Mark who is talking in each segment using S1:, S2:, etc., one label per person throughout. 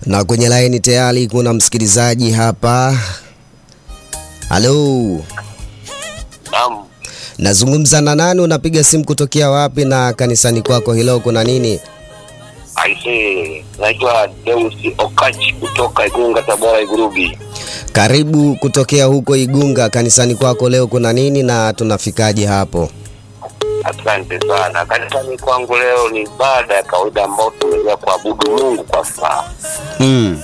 S1: na kwenye laini tayari kuna msikilizaji hapa. Halo,
S2: Naam,
S1: nazungumza na nani? Unapiga simu kutokea wapi? Na kanisani kwako hilo kuna nini?
S2: aise, naitwa Deus Okachi kutoka Igunga, Tabora, Igurubi.
S1: Karibu kutokea huko Igunga. Kanisani kwako leo kuna nini na tunafikaje hapo?
S2: Asante sana. Kanisani kwangu leo ni ibada ya kawaida ambayo tumeweza kuabudu Mungu kwa furaha,
S1: Mm,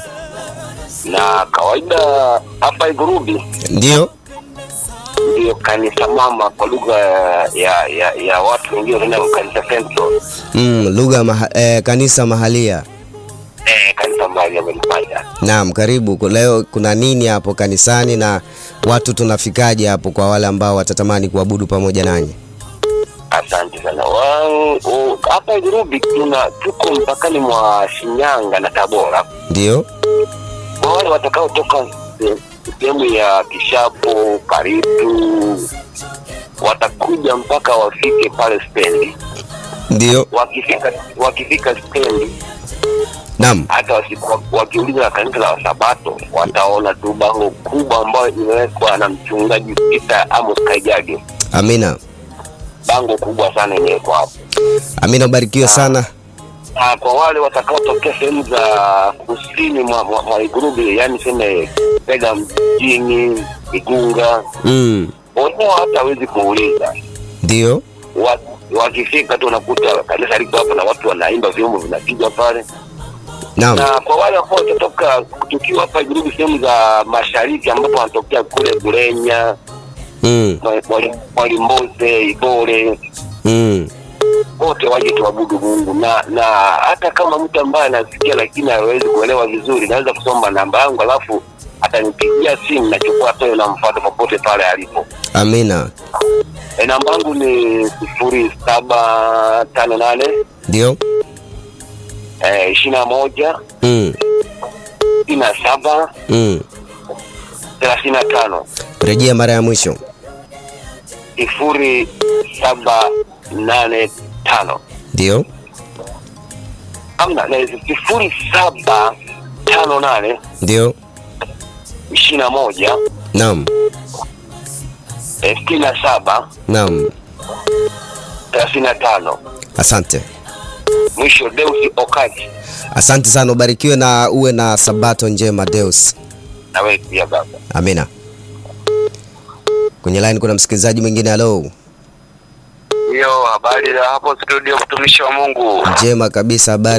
S2: na kawaida hapa Igurubi
S1: ndio.
S2: ndiyo kanisa mama kwa lugha ya, ya, ya watu wengine wanaenda kanisa Central.
S1: Mm, lugha maha, eh, kanisa mahalia.
S2: Eh, kanisa mbali amelifanya.
S1: Naam, karibu. Ku- Leo kuna nini hapo kanisani na watu tunafikaje hapo kwa wale ambao watatamani kuabudu pamoja nanyi?
S2: Asante sana. Wa- u- Hapa Igurubi tuna tuko mpakani mwa Shinyanga na Tabora.
S1: Ndio.
S2: kwa wale watakaotoka se- sehemu ya Kishapo, Karitu, watakuja mpaka wafike pale stendi.
S1: Ndio.
S2: Wakifika wakifika stendi,
S1: Naam.
S2: hata wasi- wakiuliza na kanisa la Wasabato wataona tu bango kubwa ambayo imewekwa na mchungaji Peter Amos Kaijage,
S1: Amina.
S2: bango kubwa sana imewekwa hapo.
S1: Amina, ubarikiwe sana.
S2: Na kwa wale watakaotokea sehemu za kusini mwa, mwa, mwa Igurubi, yani seme Pega mjini, Igunga,
S1: Mm.
S2: wenyewe hata hawezi kuuliza
S1: Ndio.
S2: Wa- wakifika tu unakuta kanisa liko hapo na watu wanaimba, vyombo vinapiga pale.
S1: Naam.
S2: Na kwa wale ambao watatoka tukiwa hapa Irugu, sehemu za mashariki ambapo wanatokea kule Bulenya,
S1: Mm.
S2: Mwa- Mwali- Mwalimboze, Ibore,
S1: Mm.
S2: wote waje tuabudu Mungu, na na hata kama mtu ambaye anasikia lakini hawezi kuelewa vizuri, naweza kusoma namba yangu, alafu atanipigia simu, nachukua toyo na mfuata popote pale alipo.
S1: Amina.
S2: E, namba yangu ni sifuri saba tano nane
S1: Ndio.
S2: ishirini na moja
S1: Mm.
S2: sitini na saba
S1: Mm.
S2: thelathini na tano
S1: Rejea mara ya mwisho.
S2: sifuri saba nane tano
S1: Ndio.
S2: amna na sifuri saba tano nane
S1: Ndio.
S2: ishirini na moja
S1: Naam.
S2: eh, sitini na saba
S1: Naam.
S2: thelathini na tano
S1: Asante.
S2: mwisho Deusi Okati
S1: Asante sana, ubarikiwe na uwe na sabato njema Deus.
S2: na wewe pia baba.
S1: Amina. Kwenye line kuna msikilizaji mwingine. Halo.
S2: Hiyo habari za hapo studio, mtumishi wa Mungu.
S1: Njema kabisa, habari